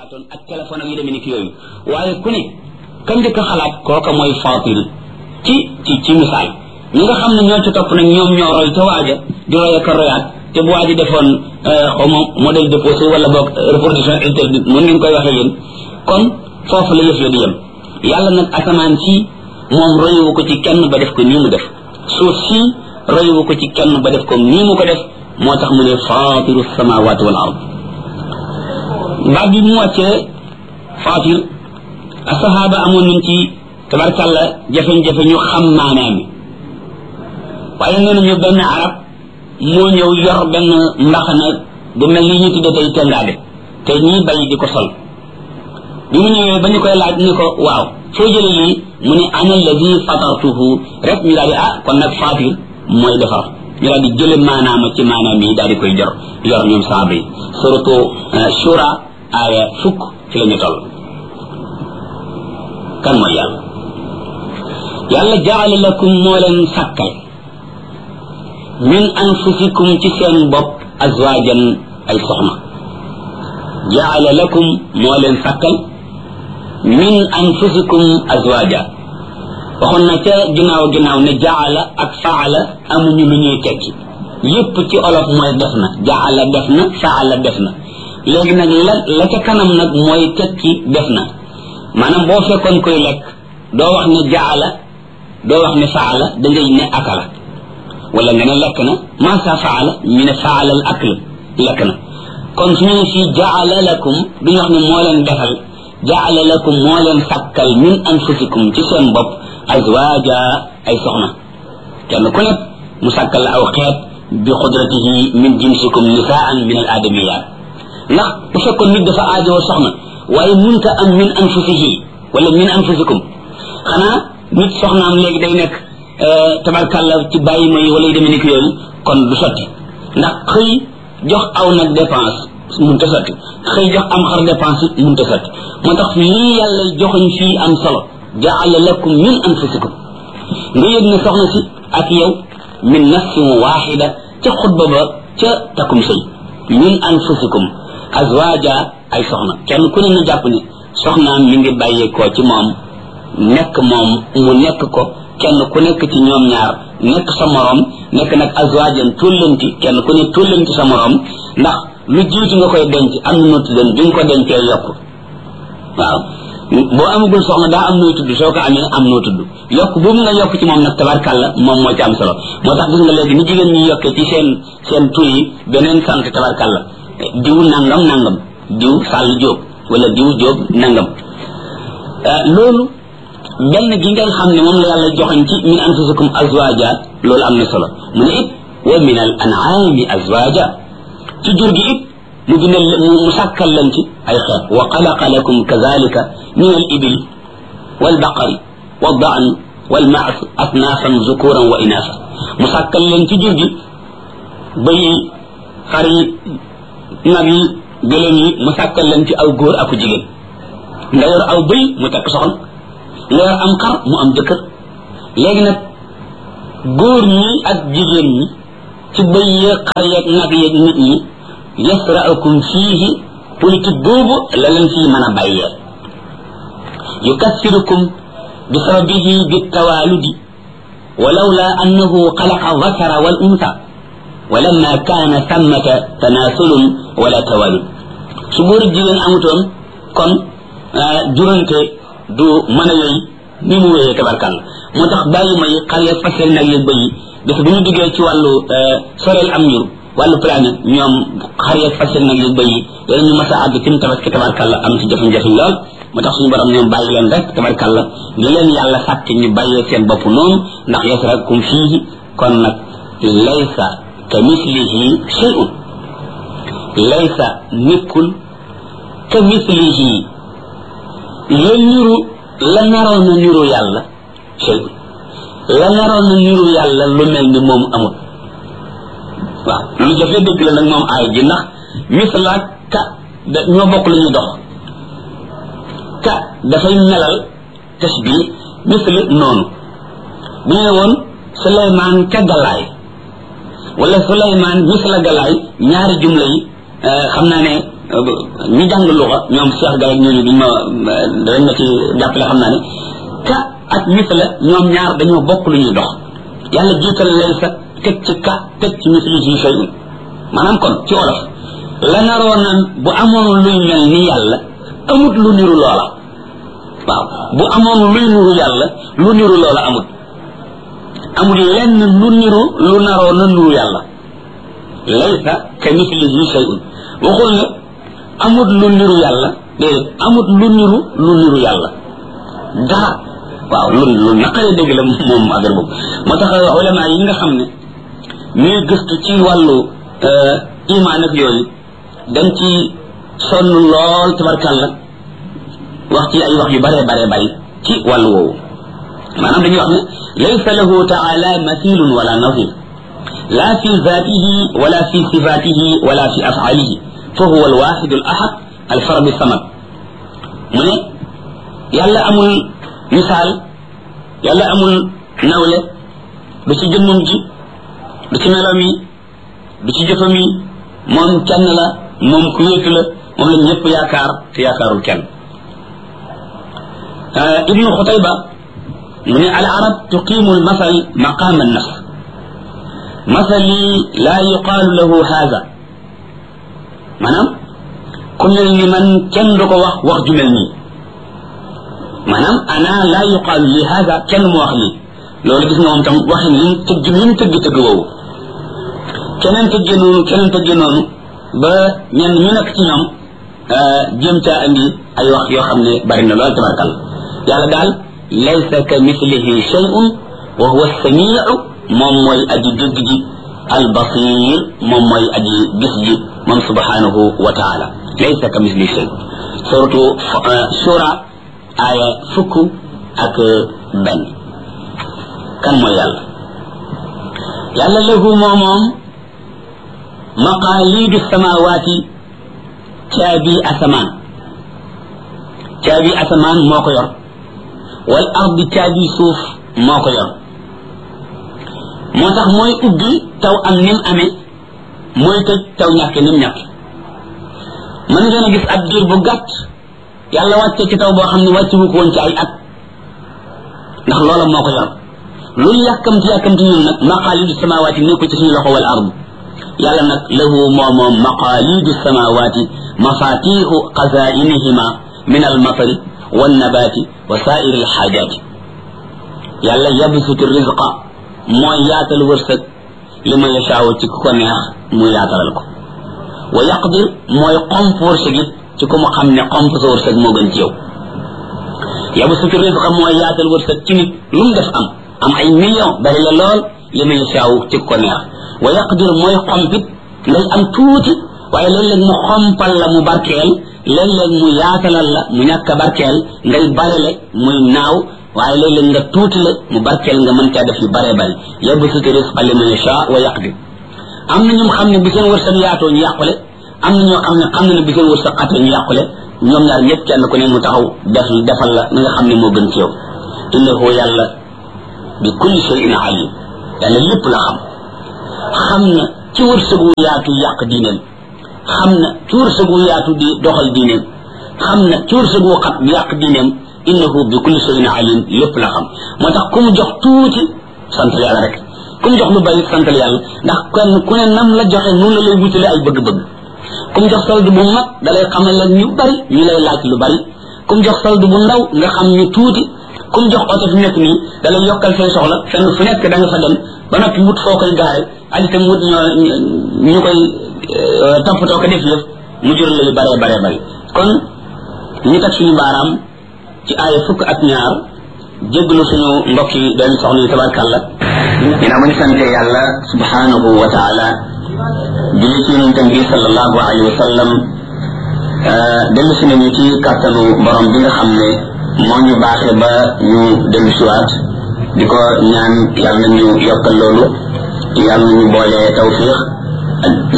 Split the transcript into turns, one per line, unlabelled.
xalaatoon ak téléphone ak yu demee ni ki yooyu waaye ku ne ka njëkk a xalaat kooka mooy fatir ci ci ci misaal ñi nga xam ne ñoo ci topp nag ñoom ñoo roy ca waaja di roy ak a royaat te bu waaji defoon xaw ma modèle déposé wala boog reproduction interdite mun ngeen koy waxee yéen kon foofu la yëf ya di yem yàlla nag asamaan si moom royuwu ko ci kenn ba def ko nii mu def suuf si royuwu ko ci kenn ba def ko nii mu ko def moo tax mu ne fatiru samawati wal ard baat bi mu wàccee fatir asahaba amoon nañ ci tabarkàlla jafe-jafe ñu xam maanaam mi waaye nee nañu benn arab moo ñëw yor benn mbaxana bu mel ni ñu tudde tey tengaade te ñii bay di ko sol bi mu ñëwee ba ñu koy laaj ni ko waaw foo jële lii mu ne ana alladi fatartuhu rek ñu daal di ah kon nag fatir mooy defar ñu daal di jële maanaama ci maanaam yi daal di koy jor yor ñoom saaba yi suratu shura aaya fukk ci la ñu toll kan mooy yàlla yàlla jaale lakum moo leen sàkkal min anfusikum ci seen bopp azwajan ay soxna jaale lakum moo leen sàkkal min anfusikum azwaja waxoon na ca ginnaaw ginnaaw ne jaala ak faala amuñu lu ñuy tekki yépp ci olof mooy def na jaala def na faala def na léegi nag la la ca kanam nag mooy tekki def na maanaam boo fekkoon koy lekk doo wax ne jaala doo wax ne faala da ngay ne akala wala nga ne lekk na maasa faala ñu ne faala al akl lekk na kon su ñu fii jaala lakum duñu wax ne moo leen defal jaala lakum moo leen sàkkal min anfusikum ci seen bopp azwaja ay soxna kenn ku nekk mu sàkkal la aw xeet bi xudratihi min jinsikum nisaan min al adamiyat ndax bu fekkoon nit dafa aajoo soxna waaye munta am min anfusihi wala min anfusikum xanaa nit soxnaam léegi day nekk tabarkàlla ci bàyyi ma yi wala yu demee ni ki yooyu kon du sotti ndax xëy jox aw nag dépense munta sotti xëy jox am xar dépense munta sotti moo tax lii yàlla joxuñ fii am solo jaala lakum min anfusikum nga yëg ne soxna si ak yow min nafsin waxida ca xutba ba ca takkum sëy min anfusikum azwaja ay soxna kenn ku ne na jàpp ne soxnaam mi ngi bàyyeekoo ci moom nekk moom mu nekk ko kenn ku nekk ci ñoom ñaar nekk sa morom nekk nag azwajan tullanti kenn ku ne tullanti sa morom ndax lu jiitu nga koy denc am na noo tuddoon bi nga ko dencee yokk waaw boo amagul soxna daa am noo tudd soo ko amee am noo tudd yokk boobu nga yokk ci moom nag tabarkàlla moom moo ci am solo moo tax gis nga léegi ni jigéen ñi yokkee ci seen seen tur yi beneen sant tabarkàlla diw nangam nangam diw sàll jóob wala diw jóob nangam loolu benn gi ngeen xam ne moom la yàlla joxañ ci min anfusikum azwaja loolu am na solo mu ne it wa min al an'ami azwaja ci jur gi it mu bindal mu sàkkal leen ci ay xeet wa xalaqa lakum kazalika min al ibil wal baqari wal daan wal maas asnaafan zukuran wa inaasa mu sàkkal leen ci jur gi bëy yi xar yi nag yi gëléem yi mu sàkkal leen ci aw góor aku jigéen nga yor aw bëy mu tekk soxna nga yor am xar mu am jëkkër léegi nag góor ñi ak jigéen ñi ci bëy yeeg xar yeeg nag yeeg nit ñi yasra'ukum fiihi politique boobu la leen fii mën a bàyyee yukassirukum bi sababihi bi tawaaludi ولولا أنه خلق الذكر والأنثى ولما كان ثمة تناسل ولا توالد سبور الجيران أمتون كون جرنت du mën a yooyu ni mu wéyee tabarkàlla moo tax bàyyi may xale fasel nag yeeg bëy bés bu ñu duggee ci wàllu soreel am njur wàllu planète ñoom xar yeeg fasel nag yeeg bëy yi ñu mas a àgg ci mu tabaski tabarkàlla am ci jafe-jafe lool moo tax suñu borom ñoom bàyyi leen rek tabarkàlla li leen yàlla sàkk ñu bàyyee seen bopp noonu ndax yasrakum fii kon nag laysa ka mislihi shay'un laysa nekkul ka mislihi la niru la naroon na niru yàlla shay la naroon na niru yàlla lu mel ni moom amul waaw lu jafe dëgg la nag moom aay ji ndax mislaak ka da ñoo bokk lu ñuy dox ka dafay melal tasbi misli noonu bu ñu ne woon suleymaan ka galaay wala suleymaan misla galaay ñaari jumla yi xam naa ne ñi jàng luxa ñoom Cheikh Gaye ñooñu duñ ma dañ ma ci jàppale xam naa ne ka ak misla ñoom ñaar dañoo bokk lu ñuy dox yàlla jiital laysa teg ci ka teg ci misli ci shay'un maanaam kon ci olof la naroon na bu amoon luy mel ni yàlla amut lu niru loola waaw bu amoon luy niru yàlla lu niru loola amut amul lenn lu niru lu naroon na niru yàlla laysa ka mislihi shay'un waxul ne amut lu niru yàlla déedéet amut lu niru lu niru yàlla dara waaw lu lu naqaree dégg la moom affaire boobu moo tax ulama yi nga xam ne ñuy gëstu ci wàllu iman ak yooyu dañ ci sonn lool tabarkàlla wax ci ay wax yu bare bare bari ci wàllu woowu maanaam dañuy wax ne laysa lahu taala mathilun wala nazir la fi zatihi wala fi sifatihi wala fi afalihi fa huwa alwahid alahad alfarad samad mu ne yàlla amul misaal yàlla amul nawle du ci jëmmam ji du ci meloom yi du ci jëfam yi moom kenn la moom ku wéetu la moom la ñëpp yaakaar te yaakaarul kenn ibnu xutayba mu ne al arab tuqimu al masal maqam an nafs masali la yuqaalu lahu haada maanaam ku mel ni man kenn du ko wax wax ju mel nii maanaam ana la yuqaalu li haada kenn mu wax lii loolu gis nga moom tam waxin li mu tëgg li mu tëgg tëgg woowu keneen tëggee noonu keneen tëggee noonu ba ñenn ñu nekk ci ñoom jéem caa andi ay wax yoo xam ne bari na lool tabarkal yàlla daal laysa ka mislihi shay'un wa huwa samiu moom mooy aji dégg ji al basir moom mooy aji gis ji moom subhanahu wa taala laysa ka mislihi shay suratu shura aya fukk ak benn kan mooy yàlla yàlla lahu moo moom maqaalidu samawaati caabi asamaan caabi asamaan moo ko yor wal ardi caabi suuf moo ko yor moo tax mooy ubbi taw am nim amee mooy tëj taw ñàkke nim ñàkke mën ngeen a gis ab diir bu gàtt yàlla wàcce ci taw boo xam ne wàcce wu ko woon ci ay at ndax loola moo ko yor luñ yàkkamti yàkkamti ñun nag maqaalidu samawaati nekku ci suñu loxo wal ardi yàlla nag lahu moo moom maqaalidu samawaati mafatixu xazainihima min almatari wannabaati wa sairi alxaajaati yàlla yabsutu rizqa mooy yaatal wërsëg li ma yashaaw ci ku ko neex mu yaatalal ko wa yaqdir mooy xomp wërsëg it ci ku mu xam ne xomp sa wërsëg moo gën ci yow yabsutu rizqa mooy yaatal wërsëg ci nit lu mu def am am ay million bari la lool li ma yashaaw ci ku ko neex wa yaqdir mooy xompit ngay am tuuti waaye léeg-léeg mu xompal la mu barkeel léeg-léeg mu yaatalal la mu ñàkk a barkeel ngay barele muy naaw waaye léeg-léeg nga tuuti la mu barkeel nga mën caa def yu bare bari yabsutu rizqa liman yasha wa yaqdir am na ñoom xam ne bu seen wërsëg yaatoo ñu yàqule am na ñoo xam ne xam na ne bu seen wërsëg xatoo ñu yàqule ñoom ñaar ñëpp kenn ku ne mu taxaw def defal la na nga xam ne moo gën ci yow innahu yàlla bi kulli shay'in alim yàlla lépp la xam xam na ci wërsëgu yaatu yàq diineem xam na ci wërsëgu yaatu di doxal diineem xam na ci wërsëgu xat yàq diineem innahu bi kulli shay'in alim lépp la xam moo tax ku mu jox tuuti sant yàlla rek ku mu jox lu bari santal yàlla ndax kenn ku ne nam la joxe noonu la lay wutale ay bëgg-bëgg ku mu jox solde bu mag da lay xamal leen ñu bari ñu lay laaj lu bari ku mu jox solde bu ndaw nga xam ñu tuuti ku mu jox oto fi nekk nii da lay yokkal say soxla fenn fu nekk da nga fa dem ba noppi wut foo koy gaare ak itam wut ñoo ñu koy toppatoo ko def yëf mu jur la yu bare bare bari kon ñu teg suñu baaraam ci aaya fukk ak ñaar jéggalu suñu mbokk yi dañu soxna yi tabarkàlla dina ma ñu sante yàlla subhanahu wa taala julli ci yonentam bi sallallahu alayhi wa sallam dellu si nañu ci kàttanu borom bi nga xam ne moo ñu baaxee ba ñu dellu siwaat di ko ñaan yàlla nañu yokkal loolu yàlla nañu boole tawfiq